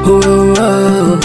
oh, oh.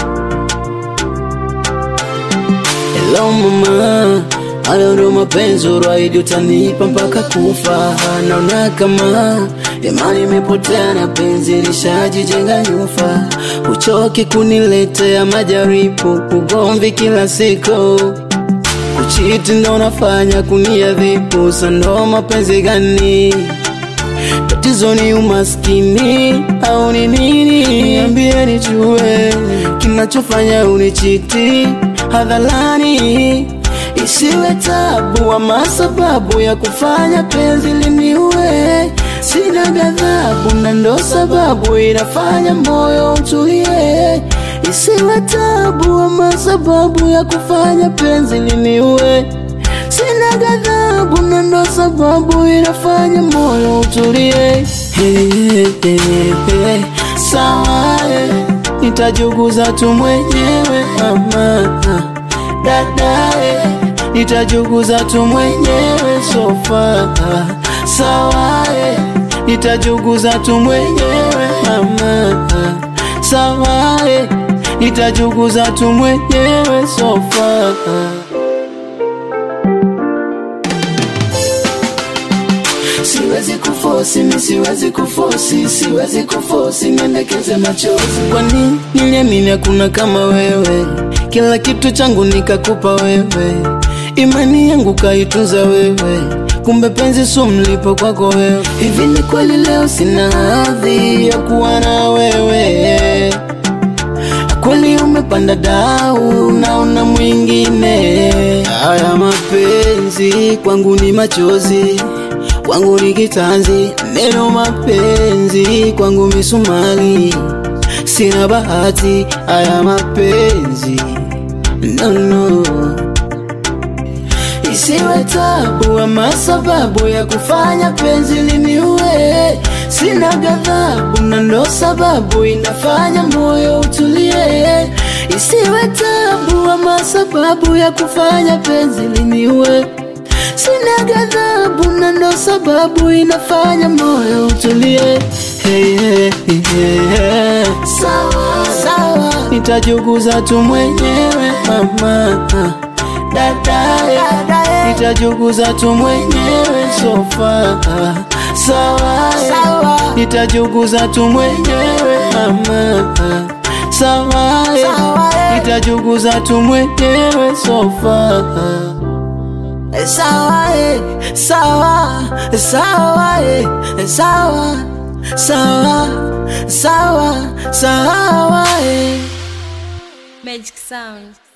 Hello mama, hayo ndo mapenzi uraidi utanipa mpaka kufa. Naona kama imani imepotea na penzi lishajijenga nyufa. Uchoki kuniletea majaribu, ugomvi kila siku kuchiti ndo nafanya kuniadhibu. Sando mapenzi gani? Tatizo ni umaskini au ni nini? Niambie nijue kinachofanya unichiti hadharani, isiwe tabu ama sababu ya kufanya penzi liniue. Sina ghadhabu na ndo sababu inafanya moyo utulie, isiwe tabu ama sababu ya kufanya penzi liniue. Sina ghadhabu na ndo sababu inafanya moyo utulie. Hey, hey, hey, hey. Sawa, eh, nitajuguza tu mwenyewe mama, dada, eh, nitajuguza tu mwenyewe sofa. Sawa, eh, nitajuguza tu mwenyewe mama, sawa, eh, nitajuguza tu mwenyewe sofa. Siwezi kufosi, mi siwezi kufosi, siwezi kufosi, niendekeze machozi. Kwani niliamini hakuna kama wewe, kila kitu changu nikakupa wewe, imani yangu kaitunza wewe, kumbe penzi su mlipo kwako wewe. Hivi ni kweli leo sina hadhi ya kuwa na wewe? Kweli umepanda dau, naona mwingine. Haya mapenzi kwangu ni machozi, kwangu ni kitanzi. Neno mapenzi kwangu misumali, sina bahati. Haya mapenzi no, no. Isiwe tabu ama sababu ya kufanya penzi liniue. Sina ghadhabu na ndo sababu inafanya moyo utulie. Isiwe tabu ama sababu ya kufanya penzi liniue. Sina ghadhabu na ndo sababu inafanya moyo utulie. Hey, hey, hey, hey. Sawa, sawa, nitajuguza tu mwenyewe mama dadae, nitajuguza tu mwenyewe sofa. Sawa, nitajuguza tu mwenyewe mama. Sawa, nitajuguza tu mwenyewe sofa. Sawa, sawa, sawa, sawa, sawa, sawa, sawa. Magic Sound.